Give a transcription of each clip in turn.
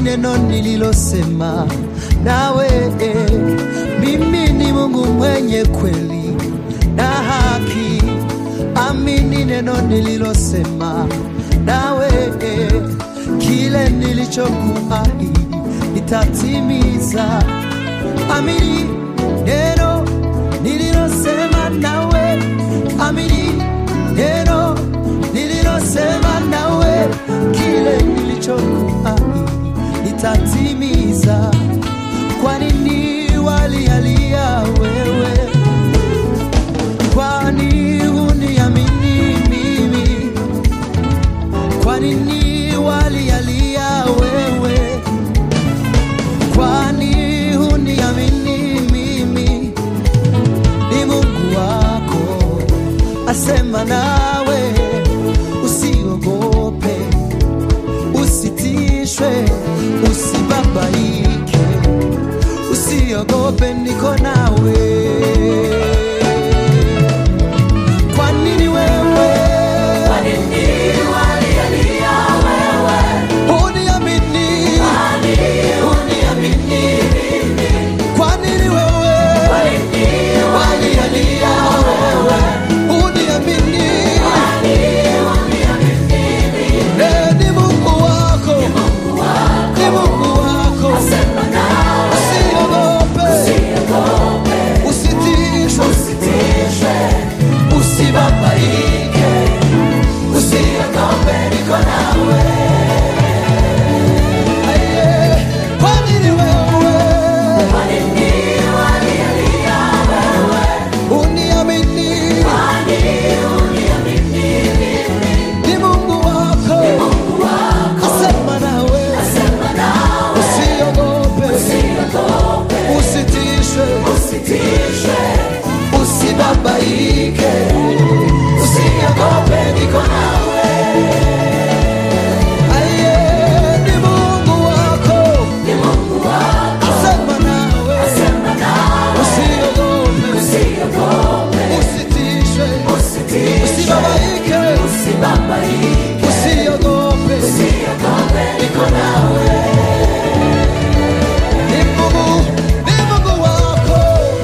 neno nililosema nawe. Mimi ni Mungu mwenye kweli na haki. Amini neno nililosema nawe, kile nilichokuahidi nitatimiza. Amini neno nililosema nawe, amini neno nililosema nawe, kile nilichokuahidi nitatimiza. Kwa nini walialia wewe? Kwani huniamini mimi? Kwa nini walialia wewe? Kwani huniamini mimi? Ni Mungu wako asema nawe, usiogope, usitishwe, usibabaike, usiogope, niko nawe. Kwa nini wewe huniamini? Kwa nini wewe walialia wewe huniamini? Eh, ni Mungu wako, ni Mungu wako, usiogope, usitishwe, usibabaike, usiogope, niko nawe. Aye, kwa nini wewe uniamini? Ni Mungu wako, asema nawe, usiogope, usitishwe, usibabaike, usiogope, niko nawe. Aye, ni Mungu wako, asema nawe, usiogope, usitishwe, usibabaike, usiogope, niko nawe. Ni Mungu, ni Mungu wako,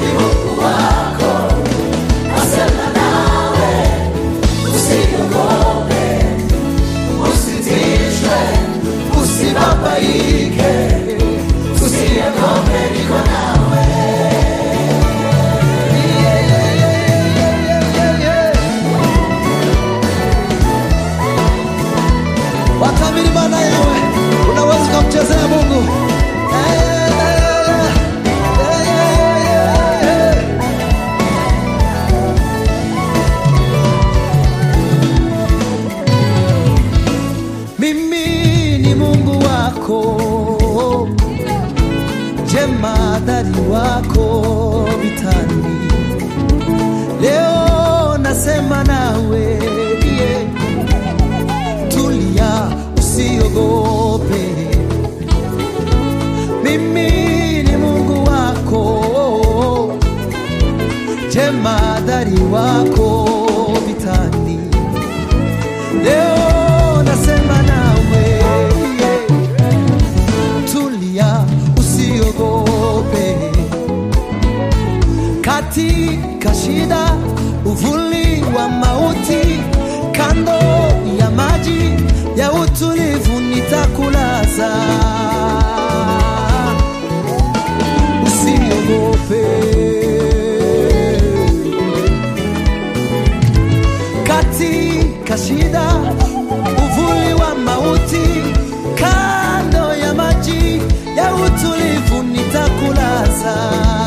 usibabaike, usiogope, niko nawe. Yeah, yeah, yeah, yeah, yeah, yeah. Wakamili maana yawe unaweza ukamchezea Mungu. Yeah, yeah, yeah, yeah, yeah, yeah, yeah. Mimi ni Mungu wako, jemadari wako vitani. Leo nasema nawe yeah. Tulia, usiogope. Mimi ni Mungu wako, jemadari wako vitani. Leo nasema nawe yeah. Tulia, usiogope katika shida, uvuli wa mauti, kando ya maji ya utulivu nitakulaza. Usiogope katika shida, uvuli wa mauti, kando ya maji ya utulivu nitakulaza.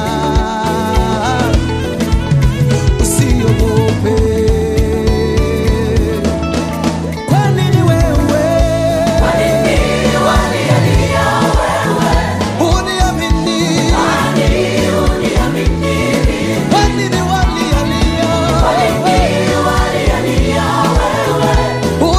Usiogope. Kwa nini wewe uniamini? Kwa nini walialia?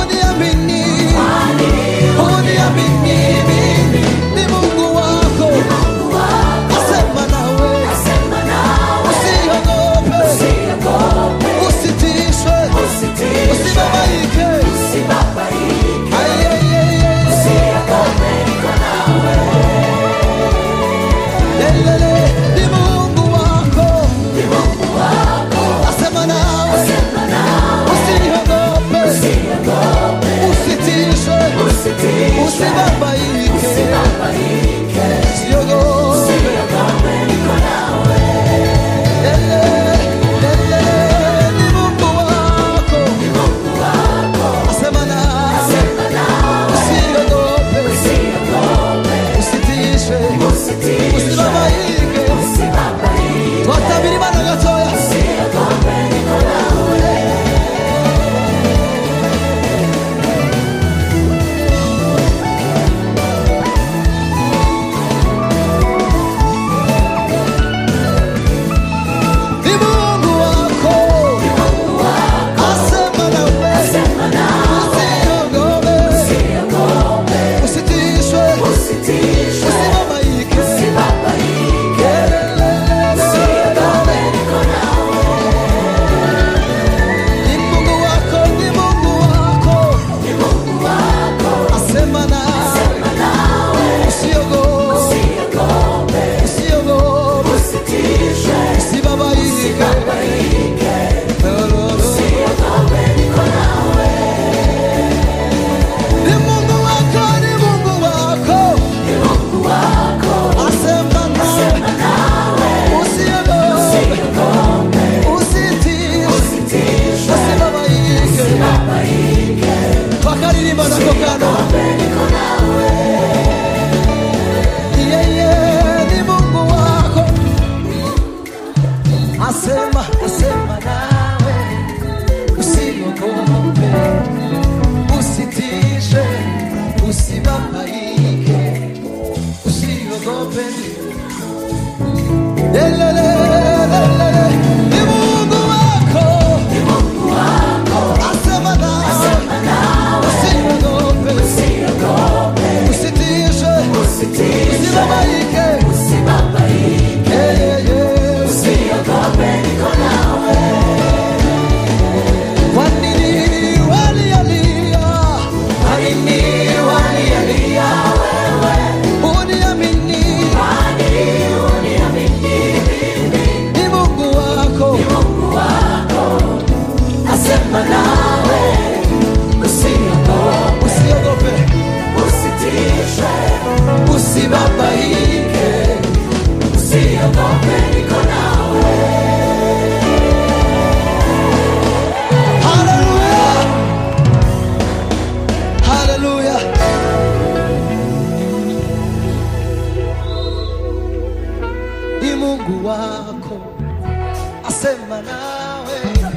nawe,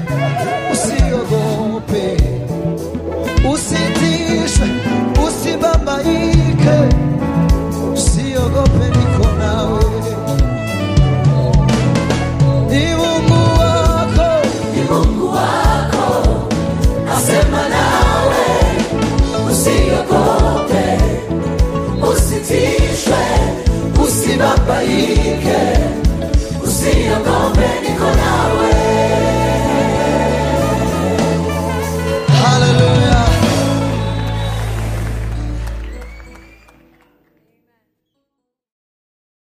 usiogope, usitishwe, usibabaike, usiogope, niko nawe. Ni Mungu wako, Ni Mungu wako asema nawe, usiogope, usitishwe, usibabaike,